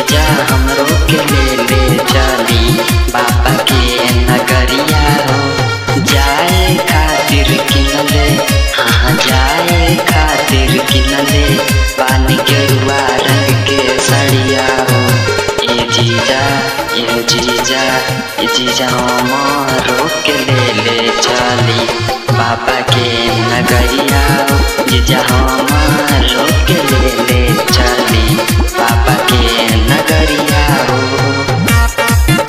जीजा हमरो के ले ले चली बाबा के नगरिया हो जाए खातिर किनले हाँ जाए खातिर किनले पानी के रुआ रंग के सड़िया हो ए जीजा ए जीजा ए जीजा हमारो के ले ले चली बाबा के नगरिया हो जीजा हमारो के ले ले चली बाबा के नगरिया हो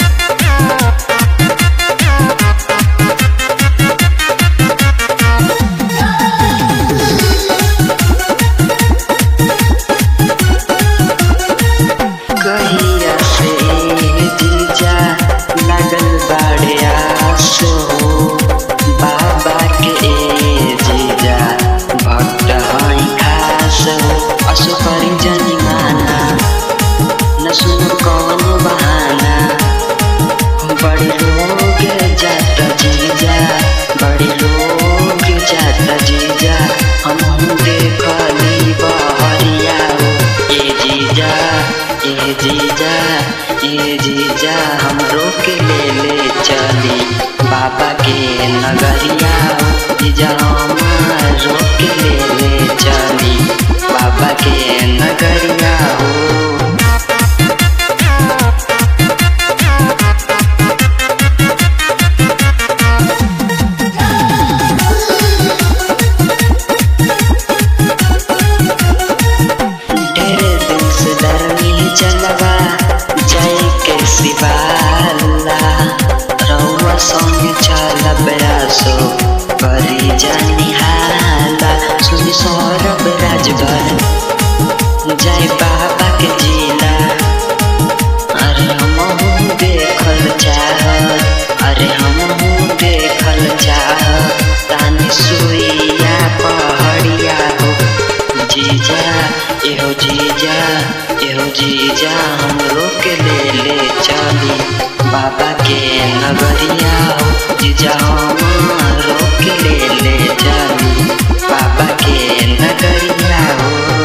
कहिया से जीजा लगल बाड़े आसो बाबा के जीजा भक्त हई खास असो करी जनी माना न सुनो कौन बहाना बड़े लोग जाता जीजा बड़े लोग जाता जीजा हम देखली बहरिया ए जीजा ए जीजा ए जीजा हमरो के ले ले चली बाबा के नगरिया जीजा हमारो के ले ले चली बाबा के नगरिया हो ढेरे दिन से धरनी चलवा जय के शिवाला रउआ संग चलब आसो करी जानी हाला सुनी सौरभ राजभर जय बाबा के जिला अरे हमहू देखल चाह अरे हमहू देखल चाह तानी सुइया पहड़िया हो जीजा एहो जीजा एहो जीजा हमरो के ले ले चली बाबा के नगरिया हो जीजा हमरो के ले ले चली बाबा के नगरिया हो